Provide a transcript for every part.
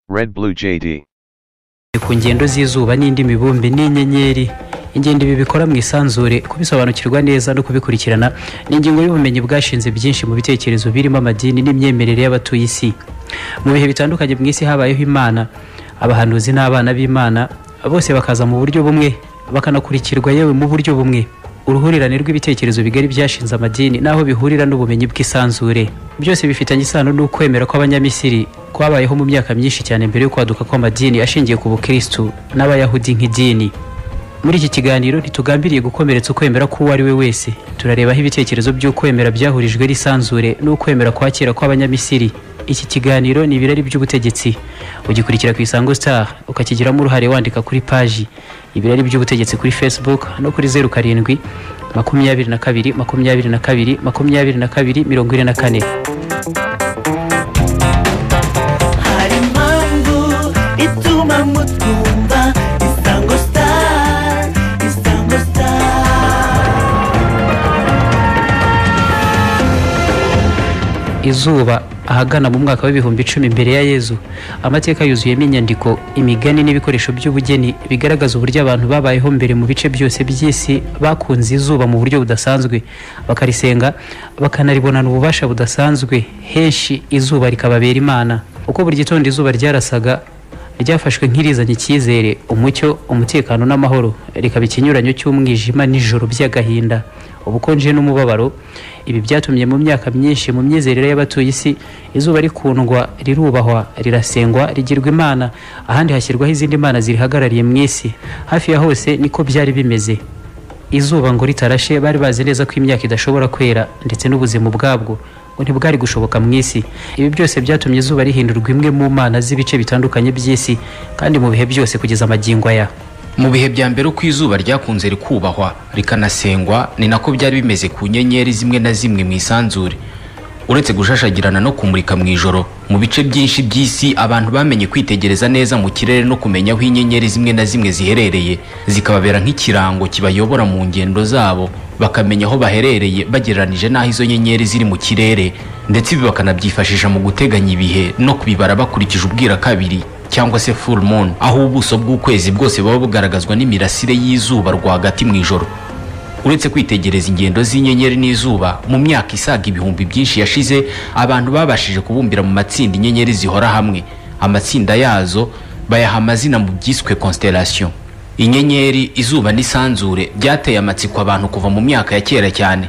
Red Blue JD. ku ngendo z'izuba n'indi mibumbe n'inyenyeri ingendo ibi bikora mu isanzure kubisobanukirwa neza no kubikurikirana ni ingingo y'ubumenyi bwashinze byinshi mu bitekerezo birimo amadini n'imyemerere y'abatuye isi mu bihe bitandukanye mu isi habayeho imana abahanuzi n'abana b'imana bose bakaza mu buryo bumwe bakanakurikirwa yewe mu buryo bumwe uruhurirane rw'ibitekerezo bigari byashinze amadini n'aho bihurira n'ubumenyi bw'isanzure byose bifitanye isano n'ukwemera kw'abanyamisiri kwabayeho mu myaka myinshi cyane mbere yo kwaduka kw'amadini ashingiye ku bukristu n'abayahudi nk'idini muri iki kiganiro ntitugambiriye gukomeretsa ukwemera k'uwo ari we wese turarebaho ibitekerezo by'ukwemera byahurijwe n'isanzure n'ukwemera kwa kera kw'abanyamisiri iki kiganiro ni ibirari by'ubutegetsi ugikurikira ku isango star ukakigiramo uruhare wandika kuri paji ibirari by'ubutegetsi kuri facebook no kuri zeru karindwi makumyabiri na kabiri makumyabiri na kabiri makumyabiri na kabiri mirongo ine na kane hari impamvu ituma mutwumva isango sitari isango sitari izuba ahagana mu mwaka w'ibihumbi icumi mbere ya yezu amateka yuzuyemo inyandiko imigani n'ibikoresho by'ubugeni bigaragaza uburyo abantu babayeho mbere mu bice byose by'isi bakunze izuba mu buryo budasanzwe bakarisenga bakanaribonana ububasha budasanzwe henshi izuba rikababera imana uko buri gitondo izuba ryarasaga ryafashwe nk'irizanye icyizere umucyo umutekano n'amahoro rikaba ikinyuranyo cy'umwijima n'ijoro by'agahinda ubukonje n'umubabaro ibi byatumye mu myaka myinshi mu myizerere y'abatuye isi izuba rikundwa rirubahwa rirasengwa rigirwa imana ahandi hashyirwaho izindi mana zirihagarariye mu isi hafi ya hose niko byari bimeze izuba ngo ritarashe bari bazi neza ko imyaka idashobora kwera ndetse n'ubuzima ubwabwo ngo ntibwari gushoboka mu isi ibi byose byatumye izuba rihindurwa imwe mu mana z'ibice bitandukanye by'isi kandi mu bihe byose kugeza amagingo aya mu bihe bya mbere uko izuba ryakunze rikubahwa rikanasengwa ni nako byari bimeze ku nyenyeri zimwe na zimwe mu isanzure uretse gushashagirana no kumurika mu ijoro mu bice byinshi by'isi abantu bamenye kwitegereza neza mu kirere no kumenya aho inyenyeri zimwe na zimwe ziherereye zikababera nk'ikirango kibayobora mu ngendo zabo bakamenya aho baherereye bagereranije n'aho izo nyenyeri ziri mu kirere ndetse ibi bakanabyifashisha mu guteganya ibihe no kubibara bakurikije ubwira kabiri cyangwa se full moon aho ubuso bw'ukwezi bwose buba bugaragazwa n'imirasire y'izuba rwagati mu ijoro uretse kwitegereza ingendo z'inyenyeri n'izuba mu myaka isaga ibihumbi byinshi yashize abantu babashije kubumbira mu matsinda inyenyeri zihora hamwe amatsinda yazo bayaha amazina mu byiswe constellation inyenyeri izuba n'isanzure byateye amatsiko abantu kuva mu myaka ya kera cyane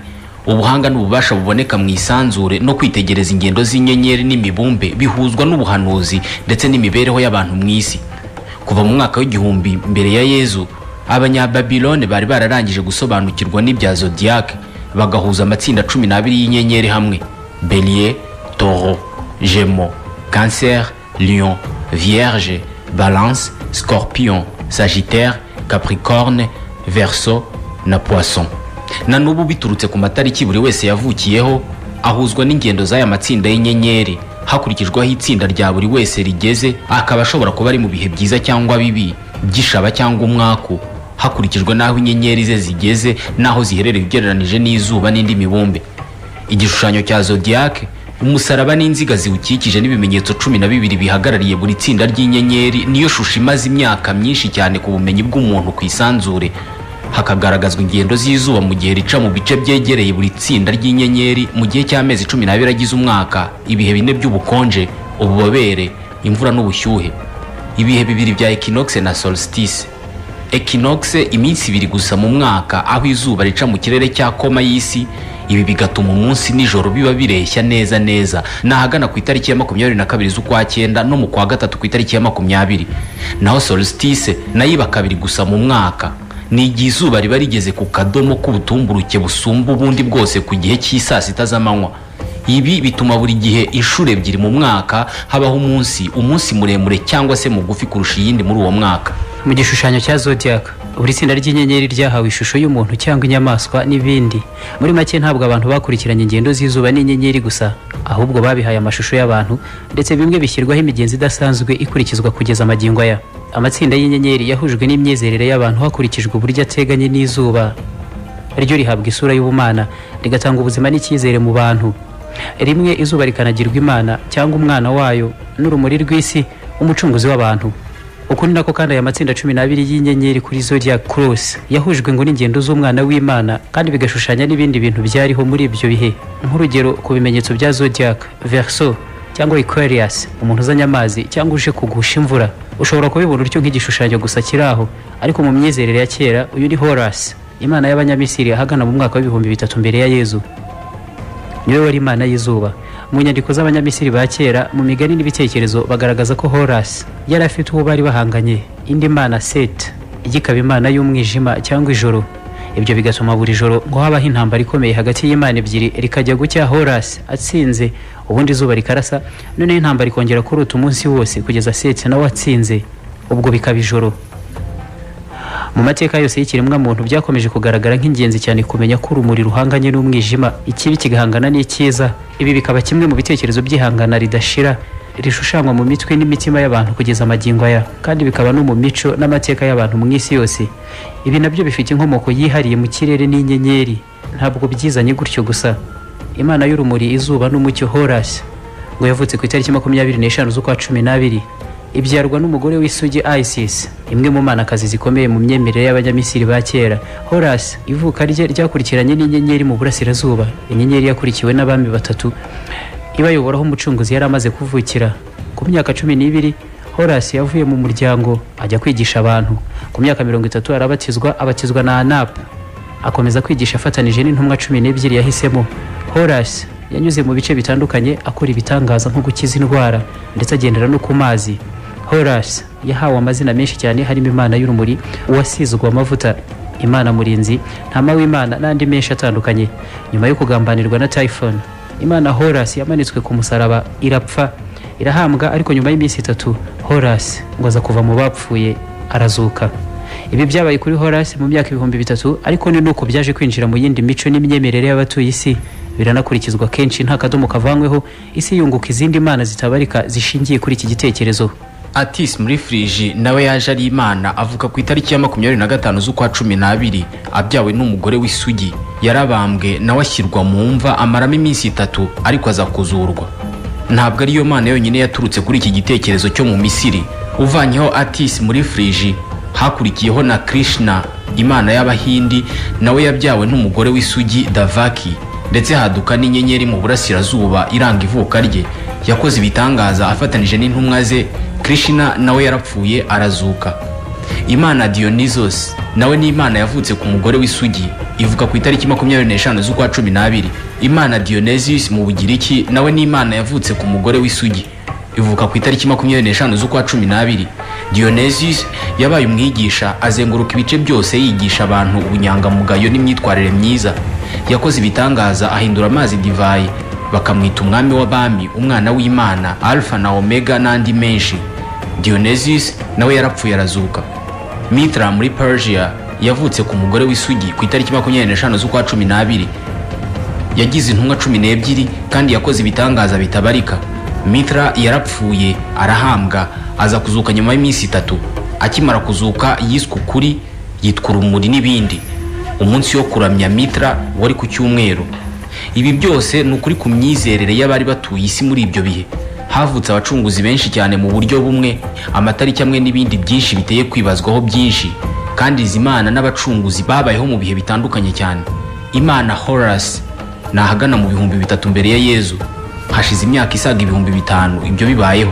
ubuhanga n'ububasha buboneka mu isanzure no kwitegereza ingendo z'inyenyeri n'imibumbe bihuzwa n'ubuhanuzi ndetse n'imibereho y'abantu mu isi kuva mu mwaka w'igihumbi mbere ya yezu abanyababilone bari bararangije gusobanukirwa n'ibya zodiyake bagahuza amatsinda cumi n'abiri y'inyenyeri hamwe belier toro gemo cancer lion vierge balance scorpion sagittaire capricorne verso na poisson na n'ubu biturutse ku matariki buri wese yavukiyeho ahuzwa n'ingendo z'aya matsinda y'inyenyeri hakurikijweho itsinda rya buri wese rigeze akaba ashobora kuba ari mu bihe byiza cyangwa bibi by'ishaba cyangwa umwaku hakurikijwe n'aho inyenyeri ze zigeze n'aho ziherereye ugereranije n'izuba n'indi mibumbe igishushanyo cya zodiyake umusaraba n'inziga ziwukikije n'ibimenyetso cumi na bibiri bihagarariye buri tsinda ry'inyenyeri niyo shusho imaze imyaka myinshi cyane ku bumenyi bw'umuntu ku isanzure hakagaragazwa ingendo z'izuba mu gihe rica mu bice byegereye buri tsinda ry'inyenyeri mu gihe cy'amezi cumi n'abiri agize umwaka ibihe bine by'ubukonje ububobere imvura n'ubushyuhe ibihe bibiri bya equinoxe na solstice equinoxe iminsi ibiri gusa mu mwaka aho izuba rica mu kirere cya koma y'isi ibi bigatuma umunsi n'ijoro biba bireshya neza neza ni ahagana ku itariki ya makumyabiri na kabiri z'ukwa cyenda no mu kwa gatatu ku itariki ya makumyabiri naho solstice nayo iba kabiri gusa mu mwaka ni igihe izuba riba rigeze ku kadomo k'ubutumburuke busumba ubundi bwose ku gihe cy'isaa sita z'amanywa ibi bituma buri gihe inshuro ebyiri mu mwaka habaho umunsi umunsi muremure cyangwa se mugufi kurusha iyindi muri uwo mwaka mu gishushanyo cya zodiac buri tsinda ry'inyenyeri ryahawe ishusho y'umuntu cyangwa inyamaswa n'ibindi muri make ntabwo abantu bakurikiranye ingendo z'izuba n'inyenyeri gusa ahubwo babihaye amashusho y'abantu ndetse bimwe bishyirwaho imigenzi idasanzwe ikurikizwa kugeza amagingo aya amatsinda y'inyenyeri yahujwe n'imyizerere y'abantu hakurikijwe uburyo ateganye n'izuba ryo rihabwa isura y'ubumana rigatanga ubuzima n'icyizere mu bantu rimwe izuba rikanagirwa imana cyangwa umwana wayo n'urumuri rw'isi umucunguzi w'abantu uko ni nako kandi aya matsinda cumi n'abiri y'inyenyeri kuri zodiac cross yahujwe ngo n'ingendo z'umwana w'imana kandi bigashushanya n'ibindi bintu byariho muri ibyo bihe nk'urugero ku bimenyetso bya zodiac verso cyangwa aquarius umuntu uzanye amazi cyangwa uje kugusha imvura ushobora kubibona utyo nk'igishushanyo gusa kiri aho ariko mu myizerere ya kera uyu ni horus imana y'abanyamisiri ahagana mu mwaka w'ibihumbi bitatu mbere ya yezu niwe wari imana y'izuba mu nyandiko z'abanyamisiri ba kera mu migani n'ibitekerezo bagaragaza ko horasi yari afite uwo bari bahanganye indi mana set igikaba imana y'umwijima cyangwa ijoro ibyo bigatuma buri joro ngo habaho intambara ikomeye hagati y'imana ebyiri rikajya gucya horasi atsinze ubundi izuba rikarasa noneho intambara ikongera kuruta umunsi wose kugeza set nawe atsinze ubwo bikaba ijoro mu mateka yose y'ikiremwamuntu byakomeje kugaragara nk'ingenzi cyane kumenya ko urumuri ruhanganye n'umwijima ikibi kigahangana n'icyiza ibi bikaba kimwe mu bitekerezo by'ihangana ridashira rishushanywa mu mitwe n'imitima y'abantu kugeza amagingo aya kandi bikaba no mu mico n'amateka y'abantu mu isi yose ibi nabyo bifite inkomoko yihariye mu kirere n'inyenyeri ntabwo byizanye gutyo gusa imana y'urumuri izuba n'umucyo horasi ngo yavutse ku itariki makumyabiri n'eshanu z'ukwa cumi n'abiri ibyarwa n'umugore w'isugi isis imwe mu manakazi zikomeye mu myemerere y'abanyamisiri ba kera horas ivuka rye ryakurikiranye n'inyenyeri mu burasirazuba inyenyeri yakurikiwe n'abami batatu ibayoboraho umucunguzi yari amaze kuvukira ku myaka cumi n'ibiri horas yavuye mu muryango ajya kwigisha abantu ku myaka mirongo itatu arabatizwa abatizwa na anap akomeza kwigisha afatanije n'intumwa cumi n'ebyiri yahisemo horas yanyuze mu bice bitandukanye akora ibitangaza nko gukiza indwara ndetse agendera no ku mazi horasi yahawe amazina menshi cyane harimo imana y'urumuri uwasizwe amavuta imana murinzi ntama w'imana n'andi menshi atandukanye nyuma yo kugambanirwa na tayifoni imana horasi yamanitswe ku musaraba irapfa irahambwa ariko nyuma y'iminsi itatu horasi ngo aza kuva mu bapfuye arazuka ibi byabaye kuri horasi mu myaka ibihumbi bitatu ariko ni nuko byaje kwinjira mu yindi mico n'imyemerere y'abatuye isi biranakurikizwa kenshi nta kadomo kavanyweho isi yunguka izindi mana zitabarika zishingiye kuri iki gitekerezo atis muri firiji nawe yaje ari imana avuka ku itariki ya makumyabiri na gatanu z'ukwa cumi n'abiri abyawe n'umugore w'isugi yarabambwe nawe ashyirwa mu mva amaramo iminsi itatu ariko aza kuzurwa ntabwo ariyo mana yonyine yaturutse kuri iki gitekerezo cyo mu misiri uvanyeho atis muri firiji hakurikiyeho na krishna imana y'abahindi nawe yabyawe n'umugore w'isugi davaki ndetse haduka n'inyenyeri mu burasirazuba iranga ivuka rye yakoze ibitangaza afatanije n'intumwa ze krishna nawe yarapfuye arazuka imana dionisos nawe ni imana yavutse ku mugore w'isugi ivuka ku itariki makumyabiri n'eshanu z'ukwa cumi n'abiri imana dionysius mu bugiriki nawe ni imana yavutse ku mugore w'isugi ivuka ku itariki makumyabiri n'eshanu z'ukwa cumi n'abiri dionysius yabaye umwigisha azenguruka ibice byose yigisha abantu ubunyangamugayo n'imyitwarire myiza yakoze ibitangaza ahindura amazi divayi bakamwita umwami w'abami umwana w'imana alfa na omega n'andi menshi dionysius nawe yarapfuye arazuka mitra muri persia yavutse ku mugore w'isugi ku itariki makumyabiri n'eshanu z'ukwa cumi n'abiri yagize intumwa cumi n'ebyiri kandi yakoze ibitangaza bitabarika mitra yarapfuye arahambwa aza kuzuka nyuma y'iminsi itatu akimara kuzuka yiswe ukuri yitwa urumuri n'ibindi umunsi wo kuramya mitra wari ku cyumweru ibi byose ni ukuri ku myizerere y'abari batuye isi muri ibyo bihe havutse abacunguzi benshi cyane mu buryo bumwe amatariki amwe n'ibindi byinshi biteye kwibazwaho byinshi kandi izi mana n'abacunguzi babayeho mu bihe bitandukanye cyane imana horasi ni ahagana mu bihumbi bitatu mbere ya yezu hashize imyaka isaga ibihumbi bitanu ibyo bibayeho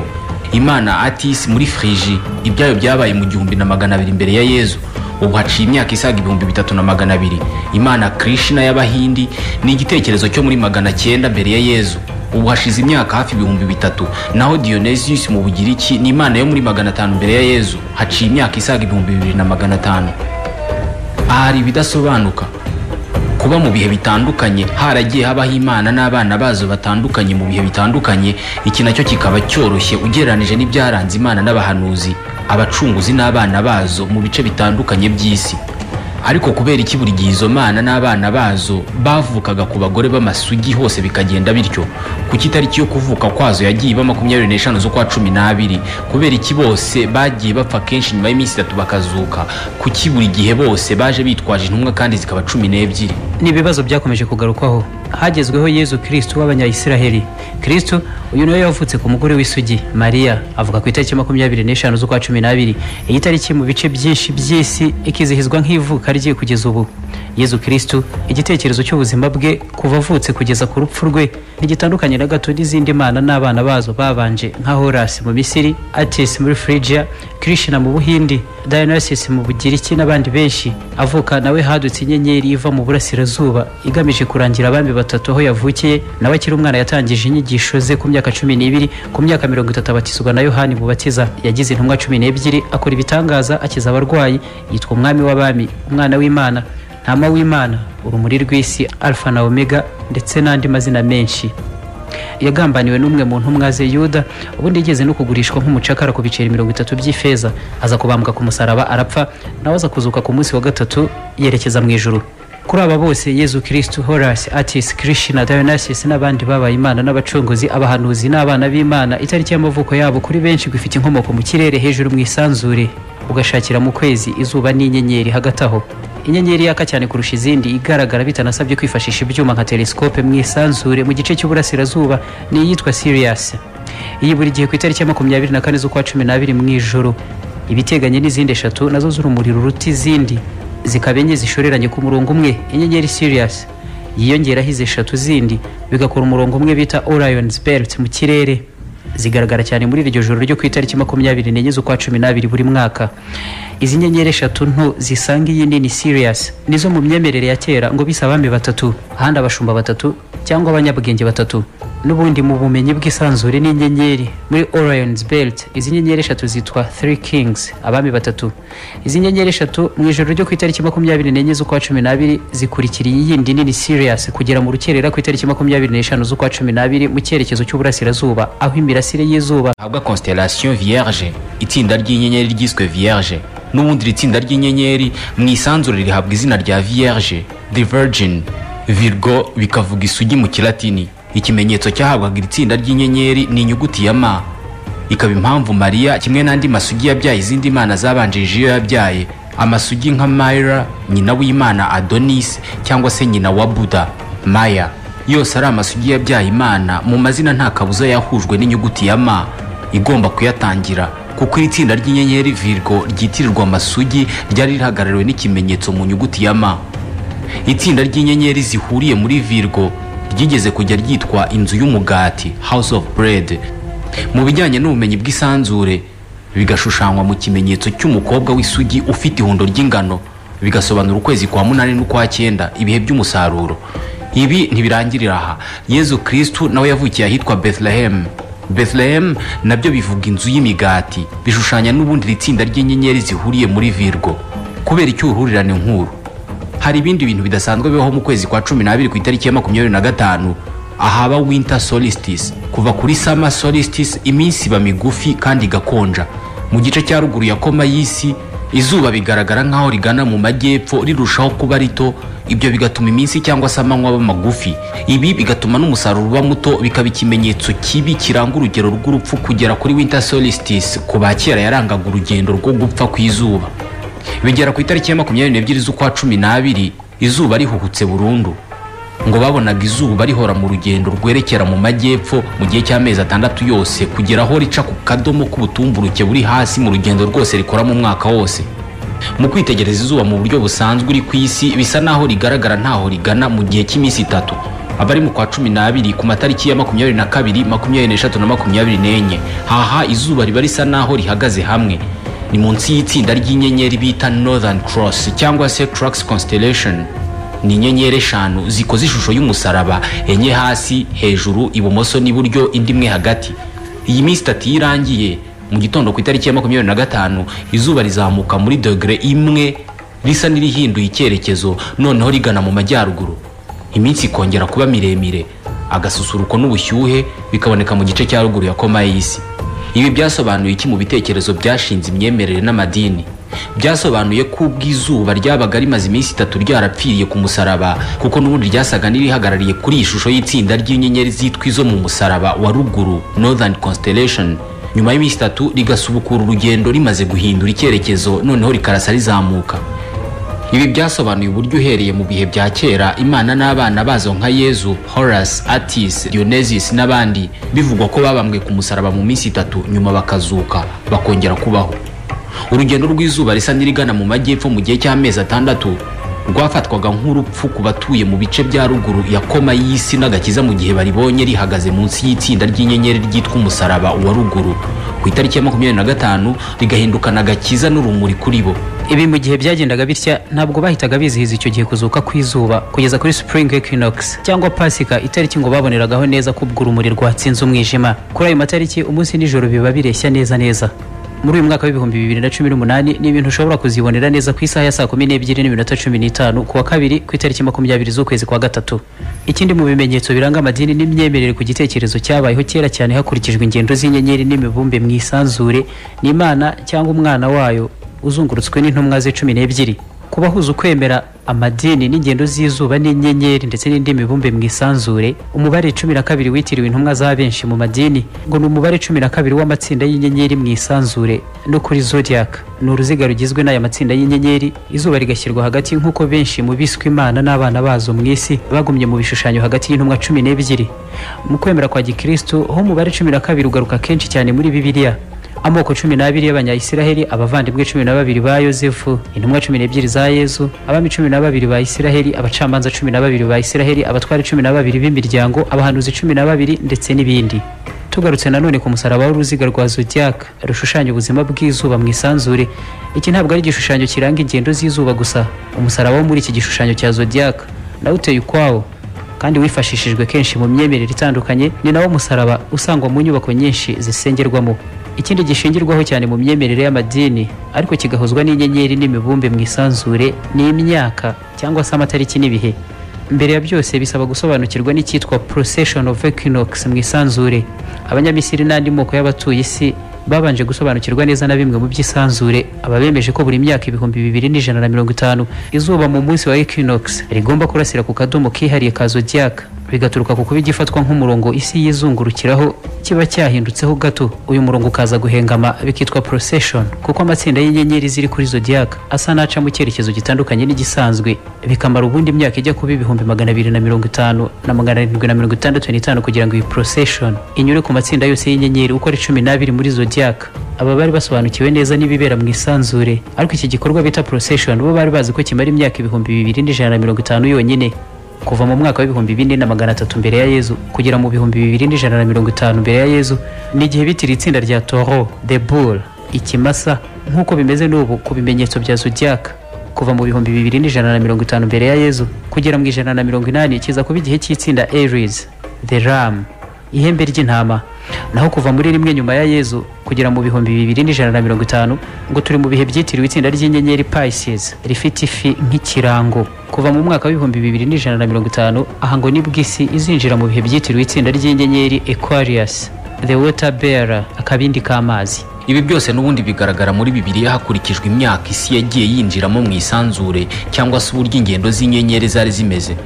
imana atisi muri firiji ibyayo byabaye mu gihumbi na magana abiri mbere ya yezu ubu haciye imyaka isaga ibihumbi bitatu na magana abiri imana krishna y'abahindi ni igitekerezo cyo muri magana cyenda mbere ya yezu ubu hashize imyaka hafi ibihumbi bitatu naho dionysius mu bugiriki ni imana yo muri magana atanu mbere ya yezu haciye imyaka isaga ibihumbi bibiri na magana atanu aha hari ibidasobanuka kuba mu bihe bitandukanye haragiye habaho imana n'abana bazo batandukanye mu bihe bitandukanye iki nacyo kikaba cyoroshye ugereranije n'ibyaranze imana n'abahanuzi abacunguzi n'abana bazo mu bice bitandukanye by'isi ariko kubera iki buri gihe izo mana n'abana bazo bavukaga ku bagore b'amasugi hose bikagenda bityo ku itariki yo kuvuka kwazo yagiye iba makumyabiri n'eshanu z'ukwa cumi n'abiri kubera iki bose bagiye bapfa kenshi nyuma y'iminsi itatu bakazuka kuki buri gihe bose baje bitwaje intumwa kandi zikaba cumi n'ebyiri ni ibibazo byakomeje kugarukwaho hagezweho yezu kirisitu w'abanyayisiraheli kirisitu uyu niwe yavutse ku mugore w'isugi mariya avuka ku itariki makumyabiri n'eshanu z'ukwa cumi n'abiri iyi tariki mu bice byinshi by'isi ikizihizwa nk'ivuka rye kugeza ubu yezu kirisitu igitekerezo cy'ubuzima bwe kuva avutse kugeza ku rupfu rwe ntigitandukanye na gato n'izindi mana n'abana bazo babanje nka horasi mu misiri atisi muri frigia kirishina mu buhindi dionysus mu bugiriki n'abandi benshi avuka nawe hadutse inyenyeri iva mu burasirazuba igamije kurangira abami batatu aho yavukiye nawe akiri umwana yatangije inyigisho ze ku myaka cumi n'ibiri ku myaka mirongo itatu abatizwa na yohani mubatiza yagize intumwa cumi n'ebyiri akora ibitangaza akiza abarwayi yitwa umwami w'abami umwana w'imana ntama w'imana urumuri rw'isi alfa na omega ndetse n'andi mazina menshi yagambaniwe n'umwe mu ntumwa ze yuda ubundi yigeze no kugurishwa nk'umucakara ku biceri mirongo itatu by'ifeza aza kubambwa ku musaraba arapfa nawe aza kuzuka ku munsi wa gatatu yerekeza mu ijuru kuri aba bose yezu kirisitu horasi atisi kirishina dayonasisi n'abandi babaye imana n'abacunguzi abahanuzi n'abana b'imana itariki y'amavuko yabo kuri benshi ngo ifite inkomoko mu kirere hejuru mu isanzure ugashakira mu kwezi izuba n'inyenyeri hagati aho inyenyeri yaka cyane kurusha izindi igaragara bitanasabye kwifashisha ibyuma nka telesikope mu isanzure mu gice cy'uburasirazuba ni iyitwa siriyasi iyi buri gihe ku itariki ya makumyabiri na kane z'ukwa cumi n'abiri mu ijoro ibiteganye n'izindi eshatu nazo z'urumuri ruruta izindi zikaba enye zishoreranye ku murongo umwe inyenyeri siriyasi yiyongeraho izi eshatu zindi bigakora umurongo umwe bita orayoni belt mu kirere zigaragara cyane muri iryo joro ryo ku itariki makumyabiri n'enye z'ukwa cumi n'abiri buri mwaka izi nyenyeri eshatu nto zisanga iyi nini siriyasi nizo mu myemerere ya kera ngo bise abami batatu ahandi abashumba batatu cyangwa abanyabwenge batatu n'ubundi mu bumenyi bw'isanzure n'inyenyeri muri orion's belt izi nyenyeri eshatu zitwa three kings abami batatu izi nyenyeri eshatu mu ijoro ryo ku itariki makumyabiri n'enye z'ukwa cumi n'abiri zikurikiriye iyindi nini siriyasi kugera mu rukerera ku itariki makumyabiri n'eshanu z'ukwa cumi n'abiri mu cyerekezo cy'uburasirazuba aho imirasire y'izuba habwa constellation vierge itsinda ry'inyenyeri ryiswe vierge n'ubundi iri tsinda ry'inyenyeri mu isanzure rihabwa izina rya vierge the virgin virgo bikavuga isugi mu kilatini ikimenyetso cyahabwaga iri tsinda ry'inyenyeri ni inyuguti ya ma ikaba impamvu mariya kimwe n'andi masugi yabyaye izindi mana zabanjirije iyo yabyaye amasugi nka mayira nyina w'imana adonis cyangwa se nyina wa buda maya yose ari amasugi yabyaye imana mu mazina nta kabuza yahujwe n'inyuguti ya ma igomba kuyatangira kuko iri tsinda ry'inyenyeri virgo ryitirirwa amasugi ryari rihagarariwe n'ikimenyetso mu nyuguti ya ma itsinda ry'inyenyeri zihuriye muri virgo ryigeze kujya ryitwa inzu y'umugati house of bread mu bijyanye n'ubumenyi bw'isanzure bigashushanywa mu kimenyetso cy'umukobwa w'isugi ufite ihundo ry'ingano bigasobanura ukwezi kwa munani n'ukwa cyenda ibihe by'umusaruro ibi ntibirangirira aha yezu kirisitu nawe yavukiye ahitwa bethlehemu bethlehemu nabyo bivuga inzu y'imigati bishushanya n'ubundi iri tsinda ry'inyenyeri zihuriye muri virgo kubera icyuruhurirane nk'uru hari ibindi bintu bidasanzwe bibaho mu kwezi kwa cumi n'abiri ku itariki ya makumyabiri na gatanu ahaba winter solstice kuva kuri summer solstice iminsi iba migufi kandi igakonja mu gice cya ruguru ya koma y'isi izuba bigaragara nk'aho rigana mu majyepfo rirushaho kuba rito ibyo bigatuma iminsi cyangwa se amanywa aba magufi ibi bigatuma n'umusaruro uba muto bikaba ikimenyetso kibi kiranga urugero rw'urupfu kugera kuri winter solstice ku ba kera yarangaga urugendo rwo gupfa ku izuba bigera ku itariki ya makumyabiri n'ebyiri z'ukwa cumi n'abiri izuba rihuhutse burundu ngo babonaga izuba rihora mu rugendo rwerekera mu majyepfo mu gihe cy'amezi atandatu yose kugera aho rica ku kadomo k'ubutumburuke buri hasi mu rugendo rwose rikora mu mwaka wose mu kwitegereza izuba mu buryo busanzwe uri ku isi bisa n'aho rigaragara ntaho rigana mu gihe cy'iminsi itatu abari mu kwa cumi n'abiri ku matariki ya makumyabiri na kabiri makumyabiri n'eshatu na makumyabiri n'enye haha izuba riba risa n'aho rihagaze hamwe ni munsi y'itsinda ry'inyenyeri bita northern cross cyangwa se crux constellation ni inyenyeri eshanu zikoze ishusho y'umusaraba enye hasi hejuru ibumoso n'iburyo indi imwe hagati iyi minsi itatu iyo irangiye mu gitondo ku itariki ya makumyabiri na gatanu izuba rizamuka muri dogere imwe risa n'irihinduye icyerekezo noneho rigana mu majyaruguru iminsi ikongera kuba miremire agasusuruko n'ubushyuhe bikaboneka mu gice cya ruguru ya koma y'isi ibi byasobanuye iki mu bitekerezo byashinze imyemerere n'amadini byasobanuye ko ubw'izuba ryabaga rimaze iminsi itatu ryarapfiriye ku musaraba kuko n'ubundi ryasaga n'irihagarariye kuri iyi shusho y'itsinda ry'inyenyeri zitwa izo mu musaraba wa ruguru northern constellation nyuma y'iminsi itatu rigasubukura urugendo rimaze guhindura icyerekezo noneho rikarasa rizamuka ibi byasobanuye uburyo uhereye mu bihe bya kera imana n'abana bazo nka yezu horasi atisi diyonesis n'abandi bivugwa ko babambwe ku musaraba mu minsi itatu nyuma bakazuka bakongera kubaho urugendo rw'izuba risa n'irigana mu majyepfo mu gihe cy'amezi atandatu rwafatwaga nk'urupfu ku batuye mu bice bya ruguru ya koma y'isi n'agakiza mu gihe baribonye rihagaze munsi y'itsinda ry'inyenyeri ryitwa umusaraba wa ruguru ku itariki ya makumyabiri na gatanu rigahindukana agakiza n'urumuri kuri bo ibi mu gihe byagendaga bitya ntabwo bahitaga bizihiza icyo gihe kuzuka kw'izuba kugeza kuri spring equinox cyangwa pasika itariki ngo baboneragaho neza ko ubwo urumuri rwatsinze umwijima kuri ayo matariki umunsi n'ijoro biba bireshya neza neza muri uyu mwaka w'ibihumbi bibiri na cumi n'umunani ni ibintu ushobora kuzibonera neza ku isaha ya saa kumi n'ebyiri n'iminota cumi n'itanu ku wa kabiri ku itariki makumyabiri z'ukwezi kwa gatatu ikindi mu bimenyetso biranga amadini n'imyemerere ku gitekerezo cyabayeho kera cyane hakurikijwe ingendo z'inyenyeri n'imibumbe mu isanzure ni imana cyangwa umwana wayo uzungurutswe n'intumwa ze cumi n'ebyiri kubahuza ukwemera amadini n'ingendo z'izuba n'inyenyeri ndetse n'indi mibumbe mu isanzure umubare cumi na kabiri witiriwe intumwa za benshi mu madini ngo ni umubare cumi na kabiri w'amatsinda y'inyenyeri mu isanzure no kuri zodiac ni uruziga rugizwe n'aya matsinda y'inyenyeri izuba rigashyirwa hagati nk'uko benshi mu biswe imana n'abana bazo mu isi bagumye mu bishushanyo hagati y'intumwa cumi n'ebyiri mu kwemera kwa gikristu ho umubare cumi na kabiri ugaruka kenshi cyane muri bibiliya amoko cumi n'abiri y'abanyayisiraheli abavandimwe cumi na babiri ba yosefu intumwa cumi n'ebyiri za yezu abami cumi na babiri ba isiraheli abacamanza cumi na babiri ba isiraheli abatware cumi na babiri b'imiryango abahanuzi cumi na babiri ndetse n'ibindi tugarutse nanone ku musaraba w'uruziga rwa zodiac rushushanya ubuzima bw'izuba mu isanzure iki ntabwo ari igishushanyo kiranga ingendo z'izuba gusa umusaraba wo muri iki gishushanyo cya zodiac nawo uteye ukwawo kandi wifashishijwe kenshi mu myemerere itandukanye ni nawo musaraba usangwa mu nyubako nyinshi zisengerwamo ikindi gishingirwaho cyane mu myemerere y'amadini ariko kigahuzwa n'inyenyeri n'imibumbe mu isanzure ni imyaka cyangwa se amatariki n'ibihe mbere ya byose bisaba gusobanukirwa n'icyitwa procession of equinox mu isanzure abanyamisiri n'andi moko y'abatuye isi babanje gusobanukirwa neza na bimwe mu by'isanzure aba bemeje ko buri myaka ibihumbi bibiri n'ijana na mirongo itanu izuba mu munsi wa equinox rigomba kurasira ku kadomo kihariye ka zodiac bigaturuka ku kuba igifatwa nk'umurongo isi yizungurukiraho kiba cyahindutseho gato uyu murongo ukaza guhengama bikitwa procession kuko amatsinda y'inyenyeri ziri kuri zodiac asa n'aca mu cyerekezo gitandukanye n'igisanzwe bikamara ubundi imyaka ijya kuba ibihumbi magana abiri na mirongo itanu na magana arindwi na mirongo itandatu n'itanu kugira ngo iyi procession inyure ku matsinda yose y'inyenyeri uko ari cumi n'abiri muri zodiac aba bari basobanukiwe neza n'ibibera mu isanzure ariko iki gikorwa bita procession bo bari bazi ko kimara imyaka ibihumbi bibiri n'ijana na mirongo itanu yonyine kuva mu mwaka w'ibihumbi bine na magana atatu mbere ya yezu kugera mu bihumbi bibiri n'ijana na mirongo itanu mbere ya yezu ni igihe bitiriye itsinda rya toro de bull ikimasa nk'uko bimeze n'ubu ku bimenyetso bya zodiac kuva mu bihumbi bibiri n'ijana na mirongo itanu mbere ya yezu kugera mu ijana na mirongo inani kiza kuba igihe cy'itsinda aries the ram ihembe ry'intama naho kuva muri rimwe nyuma ya yezu kugera mu bihumbi bibiri n'ijana na mirongo itanu ngo turi mu bihe byitiriwe itsinda ry'inyenyeri pisces rifite ifi nk'ikirango kuva mu mwaka w'ibihumbi bibiri n'ijana na mirongo itanu aha ngo nibwo isi izinjira mu bihe byitiriwe itsinda ry'inyenyeri aquarius the water bearer akabindi k'amazi ibi byose n'ubundi bigaragara muri bibiliya hakurikijwe imyaka isi yagiye yinjiramo mu isanzure cyangwa se uburyo ingendo z'inyenyeri zari zimeze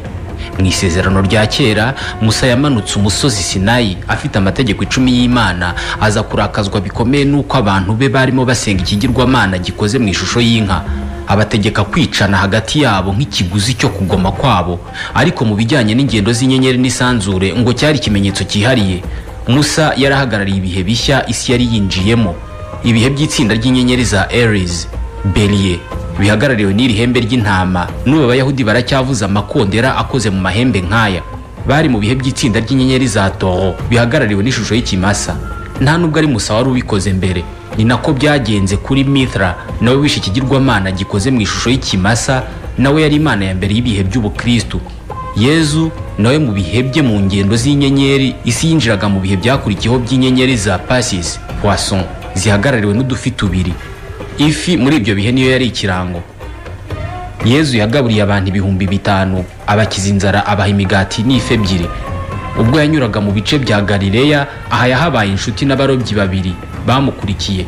mu isezerano rya kera musa yamanutse umusozi sinayi afite amategeko icumi y'imana aza kurakazwa bikomeye n'uko abantu be barimo basenga ikigirwamana gikoze mu ishusho y'inka abategeka kwicana hagati yabo nk'ikiguzi cyo kugoma kwabo ariko mu bijyanye n'ingendo z'inyenyeri n'isanzure ngo cyari ikimenyetso cyihariye musa yari ahagarariye ibihe bishya isi yari yinjiyemo ibihe by'itsinda ry'inyenyeri za aries beriye bihagarariwe n'iri hembe ry'intama n'ubu abayahudi baracyavuza amakondera akoze mu mahembe nk'aya bari mu bihe by'itsinda ry'inyenyeri za toho bihagarariwe n'ishusho y'ikimasa nta nubwo ari musa wari ubikoze mbere ni nako byagenze kuri mithra nawe wishe ikigirwamana gikoze mu ishusho y'ikimasa nawe yari imana ya mbere y'ibihe by'ubukristu yezu nawe mu bihe bye mu ngendo z'inyenyeri isi yinjiraga mu bihe byakurikiyeho by'inyenyeri za pasisi poisson zihagarariwe n'udufi tubiri ifi muri ibyo bihe niyo yari ikirango yezu yagaburiye abantu ibihumbi bitanu abakiza inzara abaha imigati n'ifi ebyiri ubwo yanyuraga mu bice bya galileya aha yahabaye inshuti n'abarobyi babiri bamukurikiye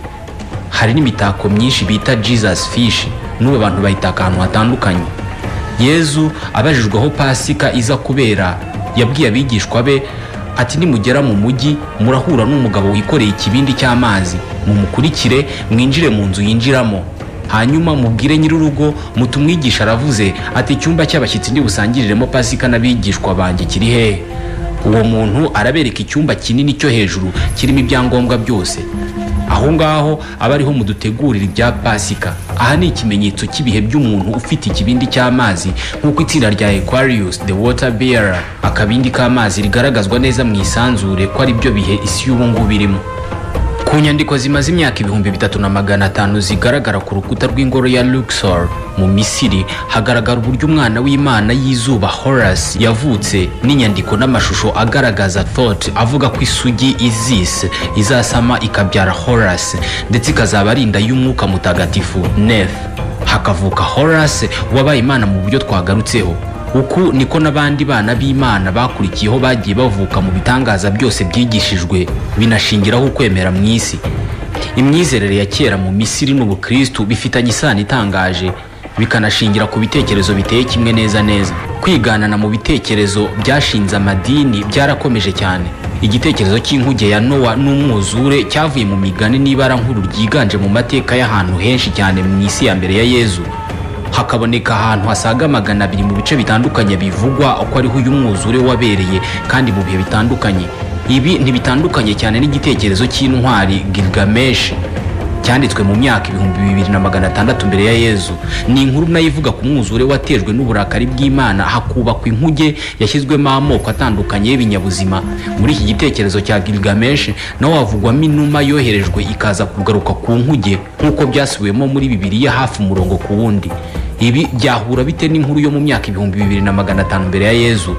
hari n'imitako myinshi bita jesus fish n'ubu abantu bayitaka ahantu hatandukanye yezu abajijwe aho pasika iza kubera yabwiye abigishwa be ati nimugera mu mujyi murahura n'umugabo wikoreye ikibindi cy'amazi mumukurikire mwinjire mu nzu yinjiramo hanyuma mubwire nyir'urugo muti umwigisha aravuze ati icyumba cy'abashyitsi ndibusangiriremo pasika n'abigishwa banjye kiri hehe uwo muntu arabereka icyumba kinini cyo hejuru kirimo ibyangombwa byose aho ngaho aba ariho mudutegurira ibya pasika aha ni ikimenyetso cy'ibihe by'umuntu ufite ikibindi cy'amazi nk'uko itsinda rya Aquarius the water bearer akabindi k'amazi rigaragazwa neza mu isanzure ko ari byo bihe isi y'ubungubu irimo ku nyandiko zimaze imyaka ibihumbi bitatu na magana atanu zigaragara ku rukuta rw'ingoro ya luxor mu misiri hagaragara uburyo umwana w'imana y'izuba horasi yavutse n'inyandiko n'amashusho agaragaza thot avuga ko isugi izis izasama ikabyara horasi ndetse ikazaba ari inda y'umwuka mutagatifu nef hakavuka horasi wabaye imana mu buryo twagarutseho uku niko n'abandi bana b'imana bakurikiyeho bagiye bavuka mu bitangaza byose byigishijwe binashingiraho ukwemera mu isi imyizerere ya kera mu misiri n'ubukristu bifitanye isano itangaje bikanashingira ku bitekerezo biteye kimwe neza neza kwiganana mu bitekerezo byashinze amadini byarakomeje cyane igitekerezo cy'inkuge ya nowa n'umwuzure cyavuye mu migani n'ibara nkuru ryiganje mu mateka y'ahantu henshi cyane mu isi ya mbere ya yezu hakaboneka ahantu hasaga magana abiri mu bice bitandukanye bivugwa uko ariho uyu mwuzure wabereye kandi mu bihe bitandukanye ibi ntibitandukanye cyane n'igitekerezo cy'intwari Gilgamesh cyanditswe mu myaka ibihumbi bibiri na magana atandatu mbere ya yezu ni inkuru nayo ivuga ku mwuzure watejwe n'uburakari bw'imana hakubakwa inkuge yashyizwemo amoko atandukanye y'ibinyabuzima muri iki gitekerezo cya Gilgamesh naho havugwamo inuma yoherejwe ikaza kugaruka ku nkuge nk'uko byasubiwemo muri bibiriya hafi umurongo ku wundi ibi byahura bite n'inkuru yo mu myaka ibihumbi bibiri na magana atanu mbere ya yezu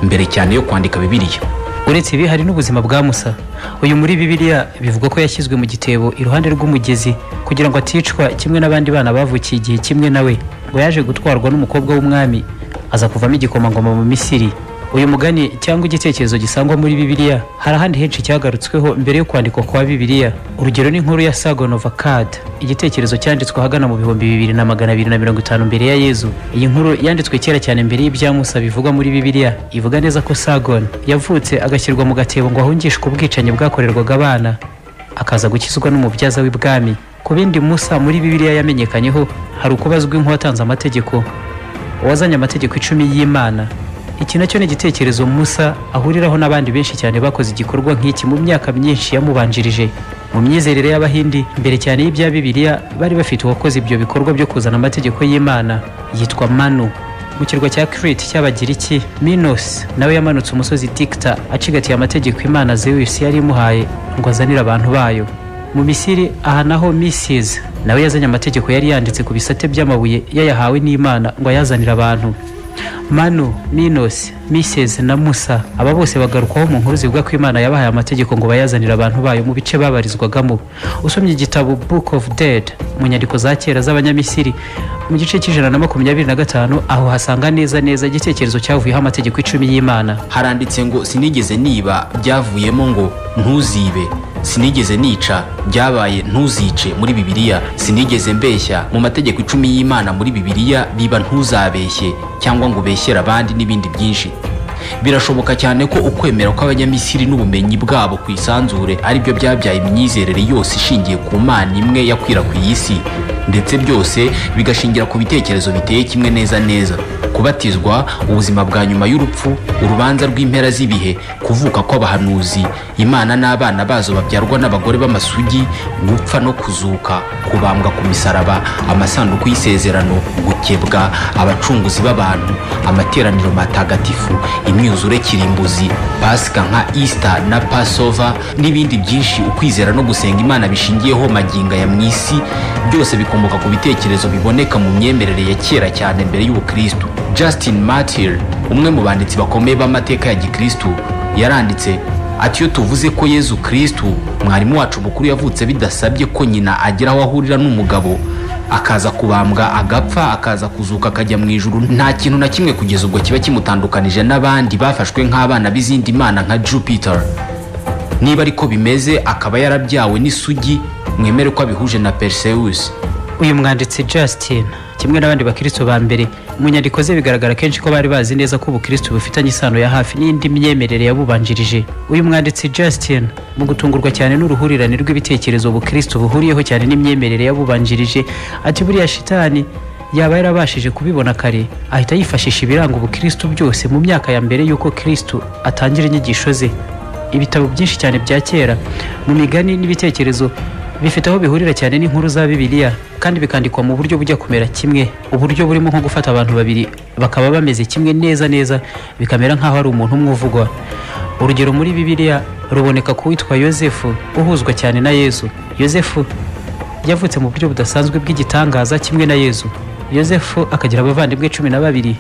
mbere cyane yo kwandika bibiriya uretse ibi hari n'ubuzima bwa musa uyu muri bibiliya bivuga ko yashyizwe mu gitebo iruhande rw'umugezi kugira ngo aticwa kimwe n'abandi bana bavukiye igihe kimwe nawe ngo yaje gutwarwa n'umukobwa w'umwami aza kuvamo igikomangoma mu misiri uyu mugani cyangwa igitekerezo gisangwa muri bibiliya hari ahandi henshi cyagarutsweho mbere yo kwandikwa kwa bibiliya urugero ni inkuru ya sagonova kad igitekerezo cyanditswe ahagana mu bihumbi bibiri na magana abiri na mirongo itanu mbere ya yezu iyi nkuru yanditswe kera cyane mbere y'ibya musa bivugwa muri bibiliya ivuga neza ko sagon yavutse agashyirwa mu gatebo ngo ahungishwe ubwicanyi bwakorerwaga abana akaza gukizwa n'umubyaza w'ibwami ku bindi musa muri bibiliya yamenyekanyeho hari uko bazwi nk'uwatanze amategeko uwazanye amategeko icumi y'imana iki nacyo ni igitekerezo musa ahuriraho n'abandi benshi cyane bakoze igikorwa nk'iki mu myaka myinshi yamubanjirije mu myizerere y'abahindi mbere cyane y'ibya bibiliya bari bafite uwakoze ibyo bikorwa byo kuzana amategeko y'imana yitwa manu mu kirwa cya kiriti cy'abagiriki minos nawe yamanutse umusozi dikita acigatiye amategeko imana zeus yari imuhaye ngo azanire abantu bayo mu misiri aha naho misiz nawe yazanye amategeko yari yanditse ku bisate by'amabuye yayahawe n'imana ngo ayazanire abantu manu minos mises na musa aba bose bagarukwaho mu nkuru zivuga ko imana yabahaye amategeko ngo bayazanire abantu bayo mu bice babarizwagamo usomye igitabo book of dead mu nyandiko za kera z'abanyamisiri mu gice cy'ijana na makumyabiri na gatanu aho hasanga neza neza igitekerezo cyavuyeho amategeko icumi y'imana haranditse ngo sinigeze niba byavuyemo ngo ntuzibe sinigeze nica byabaye ntuzice muri bibiliya sinigeze mbeshya mu mategeko icumi y'imana muri bibiliya biba ntuzabeshye cyangwa ngo ubeshyere abandi n'ibindi byinshi birashoboka cyane ko ukwemera kw'abanyamisiri n'ubumenyi bwabo ku isanzure ari byo byabyaye imyizerere yose ishingiye ku mana imwe yakwirakwiye isi ndetse byose bigashingira ku bitekerezo biteye kimwe neza neza kubatizwa ubuzima bwa nyuma y'urupfu urubanza rw'impera z'ibihe kuvuka kw'abahanuzi imana n'abana bazo babyarwa n'abagore b'amasugi gupfa no kuzuka kubambwa ku misaraba amasanduku y'isezerano gukebwa abacunguzi b'abantu amateraniro matagatifu imyuzure kirimbuzi pasika nka isita na pasova n'ibindi byinshi ukwizera no gusenga imana bishingiyeho maginga ya mu isi byose bikomoka ku bitekerezo biboneka mu myemerere ya kera cyane mbere y'ubukristu justin martyr umwe mu banditsi bakomeye b'amateka ya gikristu yaranditse ati iyo tuvuze ko yezu kristu mwarimu wacu mukuru yavutse bidasabye ko nyina agira aho ahurira n'umugabo akaza kubambwa agapfa akaza kuzuka akajya mu ijuru nta kintu na kimwe kugeza ubwo kiba kimutandukanije n'abandi bafashwe nk'abana b'izindi mana nka jupiter niba ariko bimeze akaba yarabyawe n'isugi mwemere ko abihuje na perseus uyu mwanditsi Justin kimwe n'abandi bakristo ba mbere mu nyandiko ze bigaragara kenshi ko bari bazi neza ko ubukristo bufitanye isano ya hafi n'indi myemerere yabubanjirije uyu mwanditsi Justin mu gutungurwa cyane n'uruhurirane rw'ibitekerezo ubukristo buhuriyeho cyane n'imyemerere yabubanjirije ati buriya shitani yaba yarabashije kubibona kare ahita yifashisha ibiranga ubukristo byose mu myaka ya mbere y'uko kristo atangira inyigisho ze ibitabo byinshi cyane bya kera mu migani n'ibitekerezo bifite aho bihurira cyane n'inkuru za bibiliya kandi bikandikwa mu buryo bujya kumera kimwe uburyo burimo nko gufata abantu babiri bakaba bameze kimwe neza neza bikamera nk'aho ari umuntu umwe uvugwa urugero muri bibiliya ruboneka ku witwa yosefu uhuzwa cyane na yesu yosefu yavutse mu buryo budasanzwe bw'igitangaza kimwe na yezu yosefu akagira abavandimwe cumi na babiri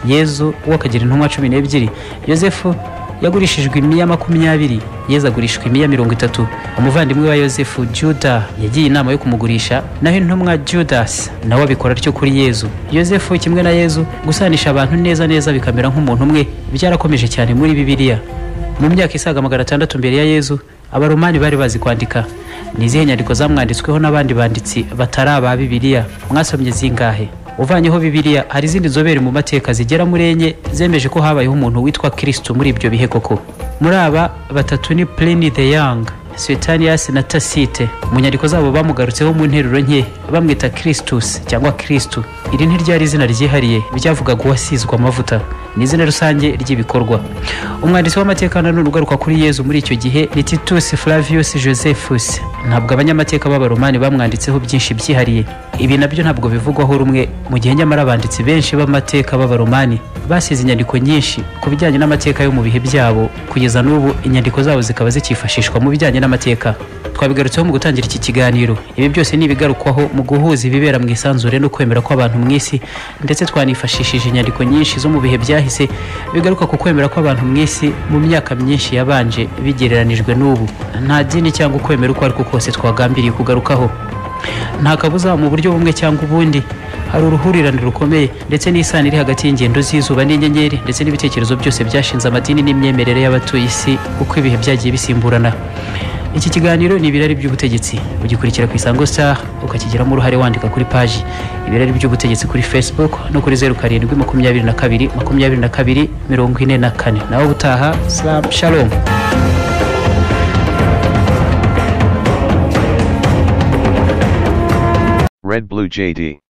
yezu we akagira intumwa cumi n'ebyiri yosefu yagurishijwe imiya makumyabiri yezu agurishwa imiya mirongo itatu umuvandimwe wa yosefu juda yagiye inama yo kumugurisha naho intumwa judasi nawe abikora atyo kuri yezu yosefu kimwe na yezu gusanisha abantu neza neza bikamera nk'umuntu umwe byarakomeje cyane muri bibiliya mu myaka isaga magana atandatu mbere ya yezu abaromani bari bazi kwandika ni izihe nyandiko zamwanditsweho n'abandi banditsi batari aba bibiliya mwasomye zingahe uvanyeho bibiliya hari izindi nzobere mu mateka zigera muri enye zemeje ko habayeho umuntu witwa kristo muri ibyo bihe koko muri aba batatu ni pliny the young suetanius na tacite mu nyandiko zabo bamugarutseho mu nteruro nke bamwita christus cyangwa kristo iri ntiryari izina ryihariye ryavugaga uwasizwe amavuta ni izina rusange ry'ibikorwa umwanditsi w'amateka nanone ugaruka kuri yezu muri icyo gihe ni titus flavius josephus ntabwo abanyamateka b'abaromani bamwanditseho byinshi byihariye ibi nabyo ntabwo bivugwaho rumwe mu gihe nyamara abanditsi benshi b'amateka b'abaromani basize inyandiko nyinshi ku bijyanye n'amateka yo mu bihe byabo kugeza n'ubu inyandiko zabo zikaba zikifashishwa mu bijyanye n'amateka twabigarutseho mu gutangira iki kiganiro ibi byose ni ibigarukwaho mu guhuza ibibera mu isanzure no kwemera kw'abantu mu isi ndetse twanifashishije inyandiko nyinshi zo mu bihe byahise bigaruka ku kwemera kw'abantu mu isi mu myaka myinshi yabanje bigereranijwe n'ubu nta dini cyangwa ukwemera uko ariko kose twagambiriye kugarukaho nta kabuza mu buryo bumwe cyangwa ubundi hari uruhurirane rukomeye ndetse n'isano iri hagati y'ingendo z'izuba n'inyenyeri ndetse n'ibitekerezo byose byashinze amadini n'imyemerere y'abatuye isi uko ibihe byagiye bisimburana iki kiganiro ni ibirari by'ubutegetsi ugikurikira ku isango star ukakigiramo uruhare wandika kuri paji ibirari by'ubutegetsi kuri facebook no kuri zeru karindwi makumyabiri na kabiri makumyabiri na kabiri mirongo ine na kane nawe ubutaha salam shalom Red Blue JD.